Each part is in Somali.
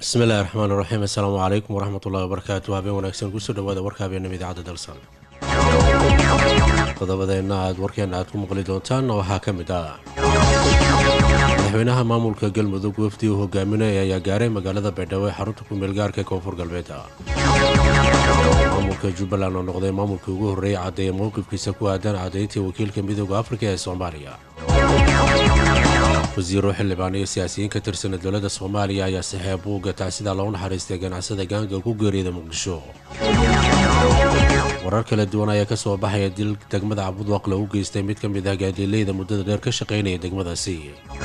bismillahi raxmaan iraxiim assalaamu calaykum waraxmatullahi wabarakaatu habeen wanaagsan kusoo dhawaada warka habeenama idaacadda dalsan qodobadeenna aad warkeena aad ku maqli doontaan waxaa ka mid ah madaxweynaha maamulka galmudug wafdi uu hogaaminaya ayaa gaaray magaalada baydhabo ee xarunta kumeelgaarka ee koonfur galbeed maamulka jubbaland oo noqday maamulkii ugu horreeyay caddeeya mowqifkiisa ku aadan caddayntii wakiilka midooda afrika ee soomaaliya wasiiro xildhibaan iyo siyaasiyiin ka tirsana dowladda soomaaliya ayaa saxeeb buugga tacsida loo naxariistay ganacsada gaanga ku geeriyada muqdisho warar kala duwan ayaa ka soo baxaya dil degmada cabudwaq lagu geystay mid ka mid ah gaadiileyda muddada dheer ka shaqaynaya degmadaasi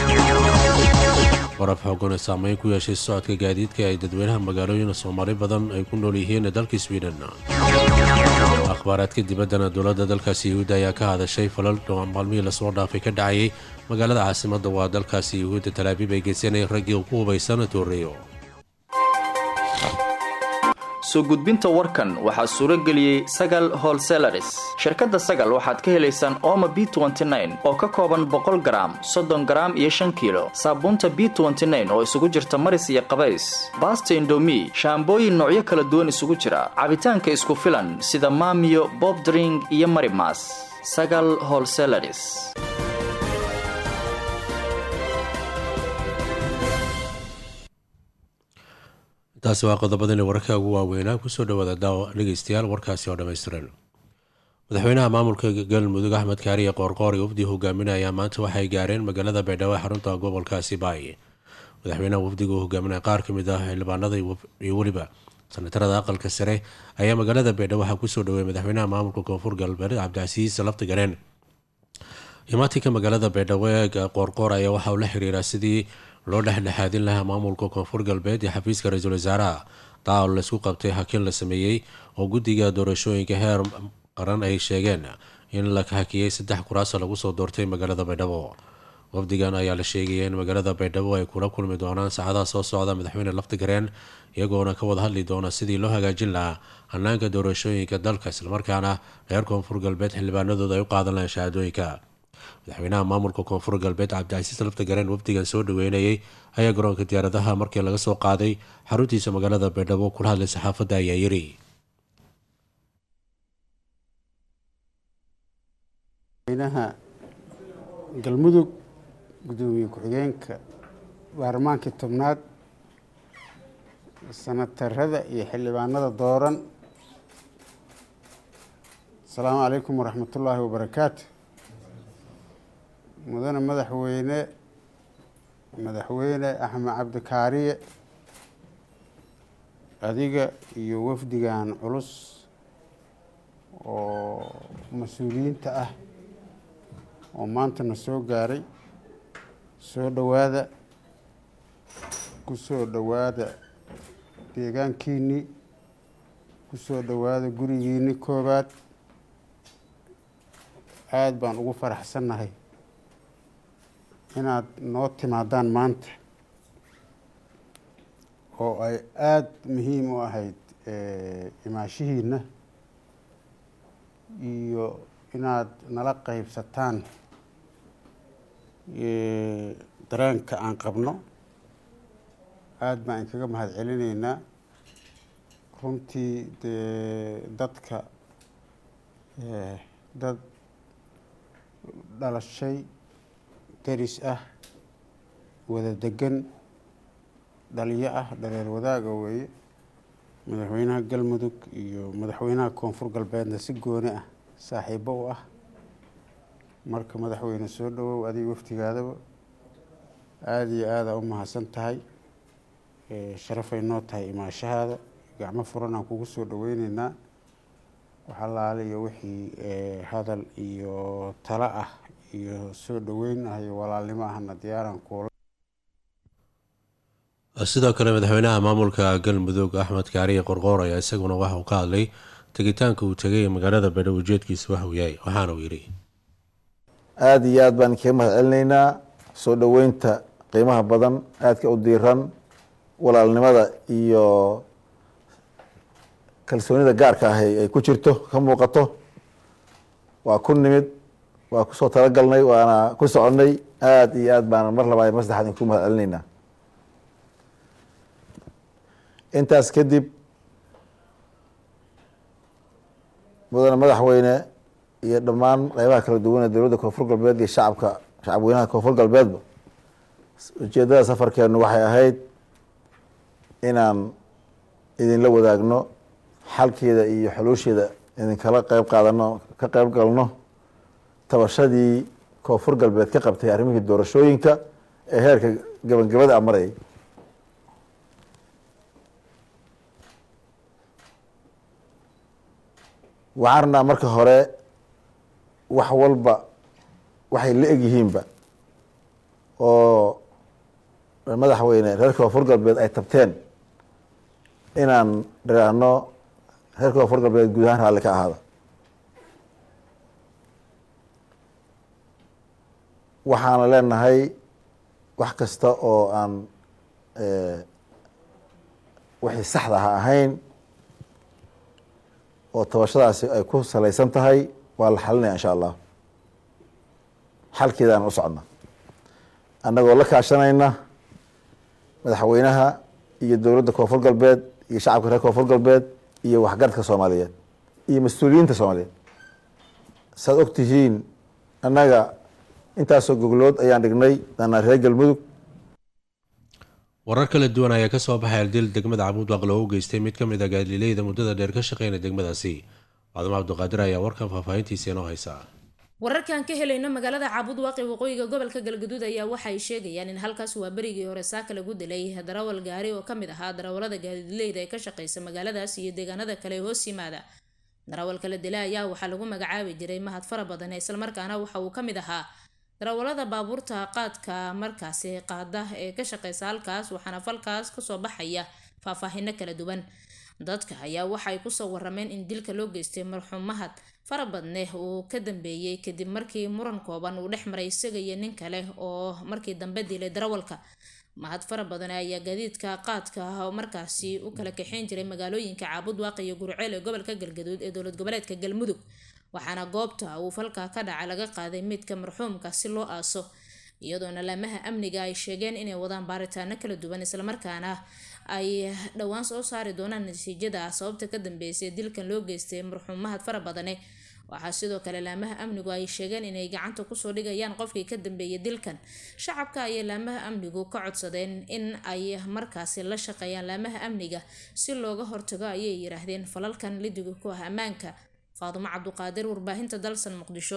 warab xoogan ee saameyn ku yeeshay socodka gaadiidka ay dadweynaha magaalooyin soomaali badan ay ku nool yihiin dalka swiden akhbaaraadka dibaddana dowladda dalkaasi yuhuudda ayaa ka hadashay falal maalmihii lasoo dhaafay ka dhacayay magaalada caasimadda waa dalkaasi yuhuudda talaabiib ay geysanay raggii ku hubaysan tooreeyo soo gudbinta warkan waxaa suuro geliyey sagal holselaris shirkadda sagal waxaad ka helaysaan ooma b oo ka kooban boqol garaam soddon garaam iyo shan kiilo saabuunta b oo isugu jirta maris iyo qabays baasta indomi shaambooyin noocyo kala duwan isugu jira cabitaanka isku filan sida maamiyo bobdring iyo marimas sagal holselaris taasi waa qodobadani wararka ugu waaweynaa kusoo dhawaada dhegeystayaal warkaasi oo dhammaystiran madaxweynaha maamulka galmudug axmed kaariye qoorqoor iyo wafdi hogaaminaya ayaa maanta waxay gaareen magaalada baydhabo ee xarunta gobolkaasi baay madaxweynaha wafdiga uu hogaaminaya qaar ka mid ah xildhibaanada iyo weliba sanatarada aqalka sare ayaa magaalada baydhabo waxaa kusoo dhaweeyay madaxweynaha maamulka koonfur galbeed cabdicasiis lafti gareen imaatinka magaalada baydhabo ee qoorqoor ayaa waxa uu la xiriiraa sidii loo dhexdhexaadin lahaa maamulka koonfur galbeed ee xafiiska ra-iisul wasaaraha taa oo laysku qabtay hakin la sameeyey oo guddiga doorashooyinka heer qaran ay sheegeen in la hakiyey saddex kuraasa lagu soo doortay magaalada baydhabo wafdigan ayaa la sheegaya in magaalada baydhabo ay kula kulmi doonaan saacadaha soo socda madaxweyne laftigareen iyagoona ka wada hadli doona sidii loo hagaajin lahaa hanaanka doorashooyinka dalka islamarkaana reer koonfur galbeed xildhibaanadooda ay u qaadan lahaan shahaadooyinka madaxweynaha maamulka koonfur galbeed cabdicasiis laftagareen wafdigan soo dhaweynayay ayaa garoonka diyaaradaha markii laga soo qaaday xaruntiisa magaalada baydhabo kula hadlay saxaafadda ayaa yiri madaxweynaha galmudug gudoomiye ku-xigeenka baarlamaankii tobnaad sanatarada iyo xildhibaanada dooran asalaamu calaykum waraxmatullaahi wabarakaatu mudane madaxweyne madaxweyne axmed cabdikaariye adiga iyo wafdigan culus oo mas-uuliyiinta ah oo maantana soo gaaray soo dhowaada ku soo dhowaada deegaankiinnii ku soo dhowaada gurigiinni koobaad aada baan ugu faraxsannahay inaad noo timaadaan maanta oo ay aada muhiim u ahayd imaashihiina iyo inaad nala qeybsataan dareenka aan qabno aada baan inkaga mahad celinaynaa runtii dee dadka dad dhalashay daris ah wada degan dhaliyo ah dhareer wadaaga weeye madaxweynaha galmudug iyo madaxweynaha koonfur galbeedna si gooni ah saaxiibo u ah marka madaxweyne soo dhawow adiga waftigaadaba aada iyo aada u mahadsan tahay sharafay noo tahay imaashahaada gacmo furan aan kugu soo dhaweyneynaa waxalaale iyo wixii hadal iyo talo ah iyo soo dhaweyn ah iyo walaalnimo ahna diyaaraan kuula sidoo kale madaxweynaha maamulka galmudug axmed kaariye qorqoor ayaa isaguna waxa uu ka hadlay tegitaanka uu tegay magaalada baydhabo ujeedkiisa waxa uu yahay waxaana uu yidhi aada iyo aad baan kaga mahad celinaynaa soo dhoweynta qiimaha badan aadka u diiran walaalnimada iyo kalsoonida gaarka ah ay ku jirto ka muuqato waa ku nimid waa kusoo talagalnay waana ku soconay aada iyo aad baana mar labaad mar saddexaad idinku mahad celinaynaa intaas kadib mudane madaxweyne iyo dhammaan qeybaha kala duwan ee dowladda koonfur galbeed iyo shacabka shacabweynaha koonfur galbeedba ujeeddada safarkeenu waxay ahayd inaan idinla wadaagno xalkeeda iyo xuluusheeda idinkala qeyb qaadano ka qeyb galno tabashadii koonfur galbeed ka qabtay arrimihii doorashooyinka ee heerka gabangabada a marayay waxaan rabnaa marka hore wax walba waxay la eg yihiinba oo madaxweyne reer koonfur galbeed ay tabteen inaan dhiraahno reer koonfur galbeed guud ahaan raalli ka ahaada waxaana leenahay wax kasta oo aan wixii saxda ha ahayn oo tabashadaasi ay ku salaysan tahay waa la xalinaya insha allah xalkeedaan u socona annagoo la kaashanayna madaxweynaha iyo dowladda koonfur galbeed iyo shacabka reer koonfur galbeed iyo waxgaradka soomaaliyeed iyo mas-uuliyiinta soomaaliyeed saad og tihiin annaga intaasoo goglood ayaan dhignay danaa reer galmudug warar kala duwan ayaa kasoo baxay aldil degmada cabuudwaaq loogu geystay mid ka mid a gaadileyda muddada dheer ka shaqeynaya degmadaasi faadimo cabdiqaadir ayaa warkan faahfaahintiisa inoo haysaa wararkan ka helayno magaalada caabudwaaqi waqooyiga gobolka galgaduud ayaa waxay sheegayaan in halkaas waa berigii hore saaka lagu dilay darawal gaari oo kamid ahaa darawalada gaadidleyda ee ka shaqeysa magaaladaas iyo deegaanada kale ee hoos yimaada darawalka la dilay ayaa waxaa lagu magacaabi jiray mahad fara badan islamarkaana waxa uu kamid ahaa darawalada baabuurta qaadka markaasi qaada ee ka shaqeysa halkaas waxaana falkaas kasoo baxaya faahfaahino kala duwan dadka ayaa waxay kusoo warameen in dilka loo geystay marxuum mahad fara badne uu ka dambeeyey kadib markii muran kooban uu dhex maray isaga iyo nin kale oo markii dambe dilay darawalka mahad fara badan ayaa gaadiidka qaadka oo markaasi u kala kaxeyn jiray magaalooyinka caabudwaaq iyo gurceel ee gobolka galgaduud ee dowlad goboleedka galmudug waxaana goobta uu falka ka dhaca laga qaaday midka marxuumka si loo aaso iyadoona laamaha amniga ay sheegeen inay wadaan baaritaano kala duwan islamarkaana ay dhowaan soo saari doonaan natiijada sababta ka dambeysay dilkan loo geystay marxuum mahad fara badane waxaa sidoo kale laamaha amnigu ay sheegeen inay gacanta kusoo dhigayaan qofkii ka dambeeyay dilkan shacabka ayay laamaha amnigu ka codsadeen in ay markaasi la shaqeeyaan laamaha amniga si looga hortago ayay yiraahdeen falalkan lidiga ku ah ammaanka faadumo cabduqaadir warbaahinta dalsan muqdisho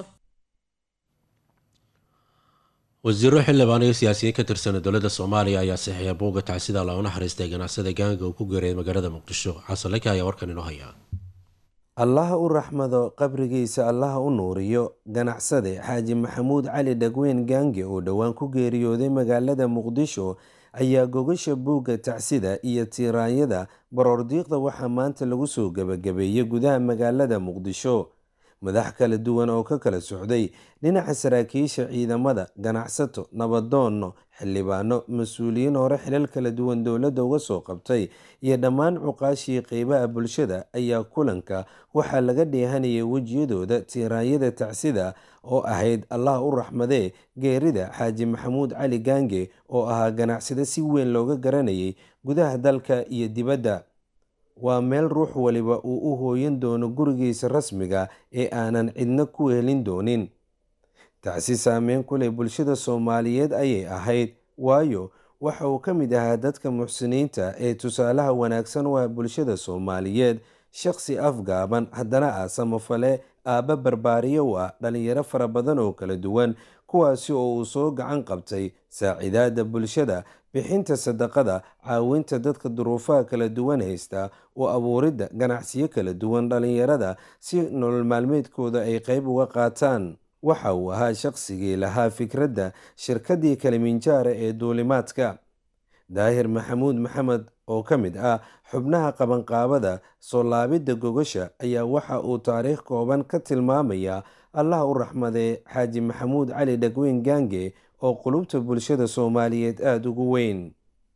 wasiiro xildhibaan iyo siyaasiyiin ka tirsan dowladda soomaaliya ayaa saxiixa buugga tacsida loo naxariistay ganacsada gaanga uu ku geeriyay magaalada muqdisho xasanlaka ayaa warkan inoo haya allaha u raxmado qabrigiisa allaha u nuuriyo ganacsade xaaji maxamuud cali dhagweyn gaange oo dhowaan ku geeriyooday magaalada muqdisho ayaa gogasha buugga tacsida iyo tiiraanyada baroordiiqda waxaa maanta lagu soo gebagabeeyey gudaha magaalada muqdisho madax kala duwan oo ka kala socday dhinaca saraakiisha ciidamada ganacsato nabadoonno xildhibaano mas-uuliyiin hore xilal kala duwan dowladda uga soo qabtay iyo dhammaan cuqaashii qeybaha bulshada ayaa kulanka waxaa laga dheehanayay wejiyadooda tiiraanyada tacsida oo ahayd allah u raxmadee geerida xaaji maxamuud cali gaange oo ahaa ganacsade si weyn looga garanayay gudaha dalka iyo dibadda waa meel ruux waliba uu u hooyan doono gurigiisa rasmiga ee aanan cidna ku helin doonin tacsi saameyn ku leh bulshada soomaaliyeed ayay ahayd waayo waxa uu ka mid ahaa dadka muxsiniinta ee tusaalaha wanaagsan u ah bulshada soomaaliyeed shaqsi afgaaban haddana ah samafale aabba barbaariyo u ah dhalinyaro fara badan oo kala duwan kuwaasi oo uu soo gacan qabtay saacidaada bulshada bixinta sadaqada caawinta dadka duruufaha kala duwan haysta oo abuuridda ganacsiyo kala duwan dhalinyarada si nolol maalmeedkooda ay qeyb uga qaataan waxa uu ahaa shaqsigii lahaa fikradda shirkaddii kaliminjaara ee duulimaadka daahir maxamuud maxamed oo ka mid ah xubnaha qabanqaabada soo laabidda gogasha ayaa waxa uu taariikh kooban ka tilmaamaya allah u raxmadee xaaji maxamuud cali dhagweyn gaange oo qulubta bulshada soomaaliyeed aada ugu weyn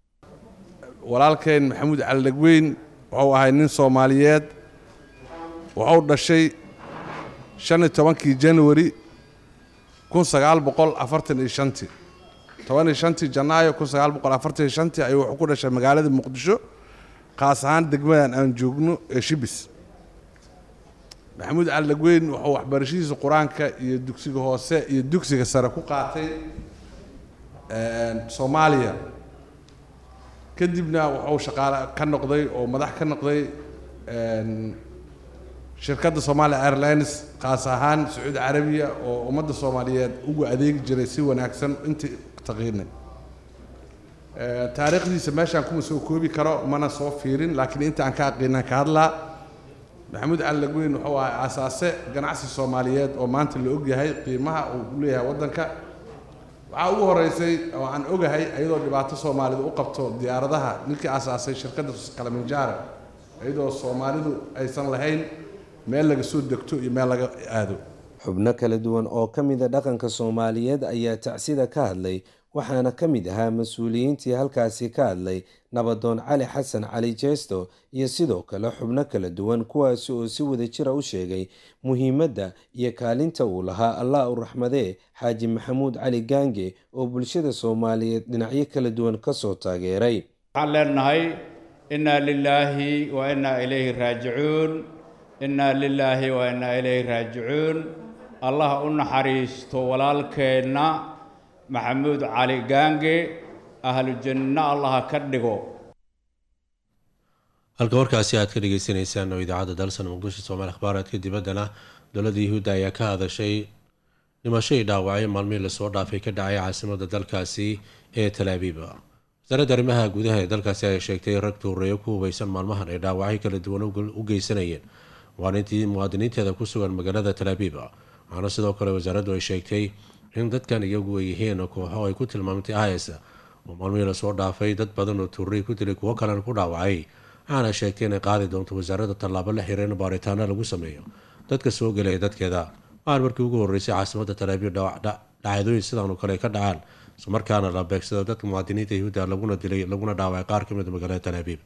walaalkeen maxamuud cali dhagweyn wuxuu ahay nin soomaaliyeed wuxuu dhashay shan iyo tobankii januari kun sagaal boqol afartan iyo shantii toban iyo shantii janaayo kun sagaal boqol afartan iyo shantii ayuu wuxuu ku dhashay magaalada muqdisho khaas ahaan degmadan aan joogno ee shibis maxamuud cali dhagweyn wuxuu waxbarashadiisa qur-aanka iyo dugsiga hoose iyo dugsiga sare ku qaatay soomaaliya kadibna wuxuu shaqaale ka noqday oo madax ka noqday shirkadda somalia airlines khaas ahaan sacuudi carabiya oo ummadda soomaaliyeed ugu adeegi jiray si wanaagsan intii taqiinay taariikhdiisa meeshaan kuma soo koobi karo mana soo fiirin laakiin inta aan ka aqiinaan ka hadlaa maxamuud cali lagweyn wuxuu ahay aasaase ganacsi soomaaliyeed oo maanta la ogyahay qiimaha uu u leeyahay waddanka waxaa ugu horeysay oo aan ogahay iyadoo dhibaato soomaalida u qabto diyaaradaha ninkii aasaasay shirkadda kalaminjaara iyadoo soomaalidu aysan lahayn meel laga soo degto iyo meel laga aado xubno kala duwan oo ka mida dhaqanka soomaaliyeed ayaa tacsida ka hadlay waxaana ka mid ahaa mas-uuliyiintii halkaasi ka hadlay nabadoon cali xasan cali jeesto iyo sidoo kale xubno kala duwan kuwaasi oo si wada jira u sheegay muhiimadda iyo kaalinta uu lahaa allah u raxmadee xaaji maxamuud cali gaange oo bulshada soomaaliyeed dhinacyo kala duwan kasoo taageeray waxaan leenahay innaa lilaahi wa innaa ilayhi raajicuun innaa lilaahi wa innaa ilayhi raajicuun allah u naxariisto walaalkeenna maxamuud cali gaange ahlu janno allaha ka dhigo halka warkaasi aad ka dhegeysaneysaan oo idaacadda dalsan muqdisho soomaali akhbaaraadka dibaddana dowladda yuhuudda ayaa ka hadashay dhimashadii dhaawacyo maalmihii lasoo dhaafay ka dhacay caasimadda dalkaasi ee talaabiib wasaaradda arrimaha gudaha ee dalkaasi ayaa sheegtay rag tuureeyo ku hubeysan maalmahan ay dhaawacyo kala duwan u geysanayeen waanintii muwaadiniinteeda ku sugan magaalada talaabiib waxaana sidoo kale wasaaraddu ay sheegtay in dadkan iyagu ay yihiin kooxo ay ku tilmaamtay is oo maalmihii lasoo dhaafay dad badan oo tuuray ku dilay kuwo kalena ku dhaawacay waxaana sheegtay inay qaadi doonto wasaaradda tallaabo la xiriir in baaritaano lagu sameeyo dadka soo gelaya dadkeeda waxaan markii ugu horreysay caasimadda talaabiib dhacdooyin sidaanoo kale ka dhacaan islamarkaana la beegsado dadka muwaadiniinta yahuudda laguna dilay laguna dhaawacay qaar ka mid magaalada talaabiib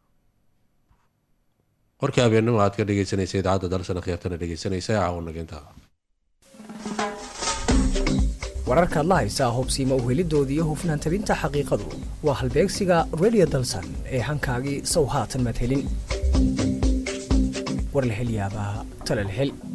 warkii habeenimo aad ka dhegeysanaysa idaacadda dalsana khiyaartana dhegeysanaysa caawannageynta wararkaad la haysaa hubsiima uhelidooda iyo hufnaan tabinta xaqiiqadu waa halbeegsiga redio dalsan ee hankaagii sow haatan madhelin war la hel yaabaa talal hel